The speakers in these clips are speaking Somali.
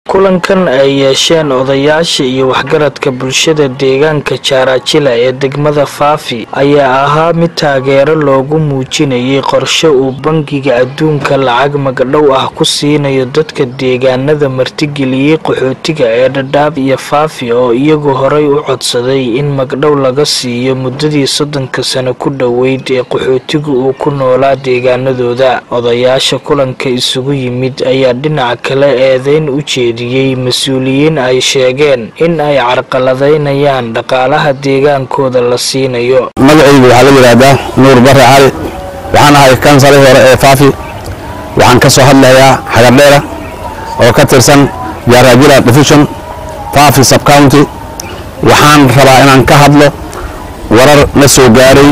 kulankan ay yeesheen odayaasha iyo waxgaradka bulshada deegaanka jaarajila ee degmada faafi ayaa ahaa mid taageero loogu muujinayay qorshe uu bangiga adduunka lacag magdhow ah ku siinayo dadka deegaanada martigeliyey qaxootiga ee dhadhaab iyo faafi oo iyagu horay u codsaday in magdhow laga siiyo muddadii soddonka sano ku dhoweyd ee qaxootigu uu ku noolaa deegaanadooda odayaasha kulanka isugu yimid ayaa dhinaca kale eedeyn u jeediyey mas-uuliyiin ay sheegeen in ay carqaladaynayaan dhaqaalaha deegaankooda la siinayo magacaygu waxaa la yidhaahdaa nuur bare cali waxaan ahay kansalii hore ee faafi waxaan ka soo hadlayaa xagardheera oo ka tirsan jaaraajila division faafi subcounty waxaan rabaa inaan ka hadlo warar la soo gaaray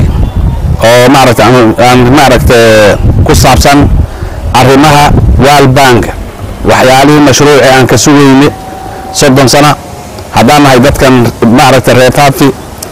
oo maaragta aan maaragta ku saabsan arrimaha world bank waxyaalihii mashruuci aan ka sugayne soddon sana haddaan nahay dadkan maaragta reer faafi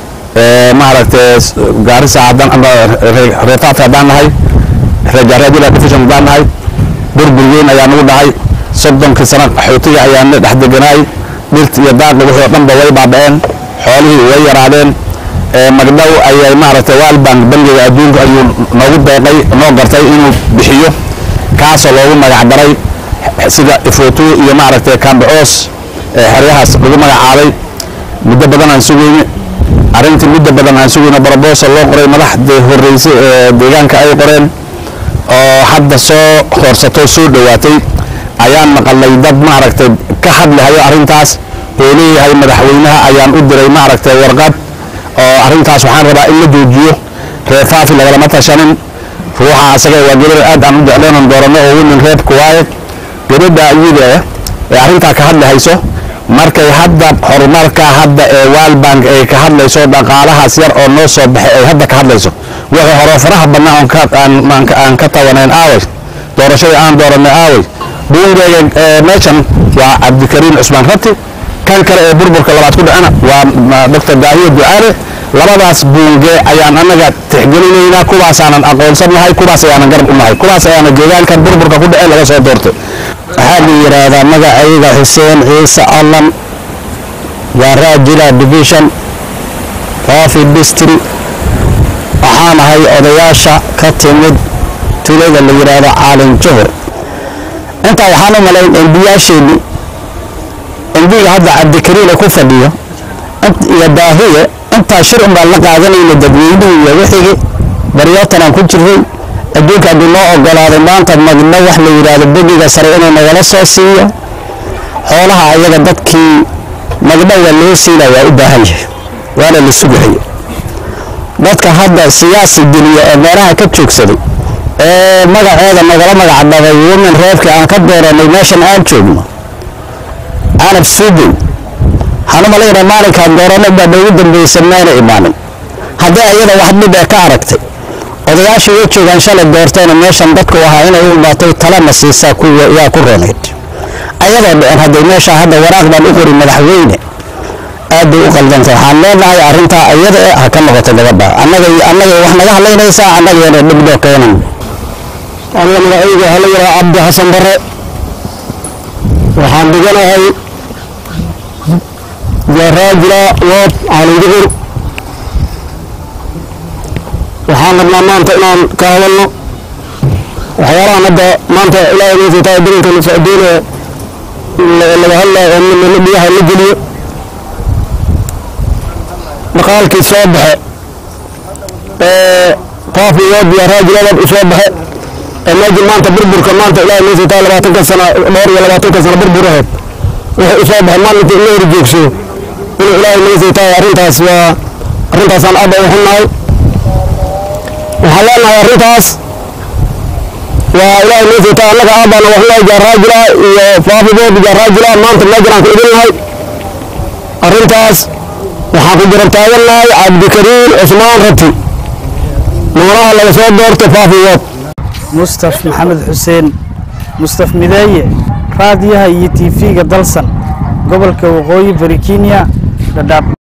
maaragta gaarisa haddaan ama reer faafi haddaan nahay reer jaaraajila division haddaan nahay burbur weyn ayaa nagu dhacay soddonkii sana qaxootiga ayaana dhex deganaay dhirta iyo daaqi wixii oo dhanba way baaba'een xoolihii way yaraadeen magdhow ayay maaragtay waalbank bangiga adduunka ayuu noogu deeqay noo gartay inuu bixiyo kaasoo loogu magacdaray sida ifoto iyo maaragtay kambacoos xeryahaas lagu magacaabay muddo badan aan sugayne arrintii muddo badan aan sugayne brobosal loo qoray madaxdii horreysay ee deegaanka ay qoreen oo hadda soo hoorsato soo dhowaatay ayaan maqalnay dad maaragtay ka hadlahayo arrintaas oo leeyahay madaxweynaha ayaan u diray maaragtay warqad oo arrintaas waxaan rabaa in la joojiyo reer faafi lagalama tashanin ruuxa asaga waa gabar aad aan u jecleenan dooranno oo winan reebka waaye gabadha iyada ee arrintaa ka hadlahayso markay hadda horumarka hadda ee waalbank ay ka hadlayso dhaqaalahaas yar oo noo soo baxay ay hadda ka hadlayso wixii hore faraha badnaa aan ka tabanayn aaway doorashadii aan dooranay aaway buungeyga meeshan waa cabdikariim cusmaan rabti kan kale ee burburka labaad ku dhacana waa doctor daahiye ducaale labadaas buunge ayaan annaga tixgelinaynaa kuwaasaanan aqoonsan nahay kuwaas ayaanan garab u nahay kuwaas ayaana deegaankan burburka ku dhacee laga soo doortay waxaa la yidhaahdaa magacayga xuseen ciise allan waa raajila division faafi distri waxaan ahay odayaasha ka timid tulada la yidhaahdo caalin juhur intaa waxaan u malayn embiyaasheenni embiga hadda cabdikariina ku fadhiyo iyo daahiye intaa shir un baan la qaadanayna dadweynihii iyo wixigii baryootanaan ku jirray adduunka hadduu noo ogolaaday maanta magno wax la yidhaahdo begiga sare inuu nagala soo siiyo xoolaha ayaga dadkii magno waa loo siina waa u baahan yahay waana la sugahay dadka hadda siyaasi geliya ee meelaha ka joogsaday ee magaceeda nagala magacdhabay women reebka aan ka dooranay meeshan aan joogno canab suugow waxaan u malaynaa maalinkaan doorano baa noogu dambaysan mayna imaanin haddii ayada wax dhib ee ka aragtay odayaashii way joogaan shalay doorteena meeshan dadku ahaa inay u imaatay talana siisaa yaa ku roonayd ayadoo dhicin hadday meesha hadda waraaq baan u qori madaxweyne aad bay u qaldantay waxaan leenahay arrintaa ayada e ha ka noqoto gabadha annaga annaga wax naga hadlaynaysaa annagayana dhibdoo keenan aniga magacayga waxaa la yidhaha cabdi xasan bare waxaan dhiganahay jaraajila wood caalinjuhur waxaan rabnaa maanta inaan ka hadalno waxyaalahan hadda maanta ilaahay nasiitaa darinkan socdoonaya laga hadlaayo oo biyaha la geliyo dhaqaalkii soo baxe ee faafi wood iyo raajiladan u soo baxe ee meejii maanta burburka maanta ilaahay nasiitaa labaatanka sana dhowr iyo labaatanka sana burbur ahayd wuxuu u soo baxay maalinta in la hor joogsado inuu ilaahay nasiitaa arrintaas waa arrintaasaan aad u xunnahay waxaan leenahay arrintaas waa ilaahay nasiitaa annaga aabbaana waxnahay jaaraajila iyo faafibood jaaraajila maanta meejanaan ku idinnahay arrintaas waxaan ku garab taagannahay cabdikariim cusmaan rabti noolaha laga soo doortay faafibood mustaf maxamed xuseen mustaf mideeye raadiyaha iyo tv-ga dalsan gobolka waqooyi bari kenya dhadhaab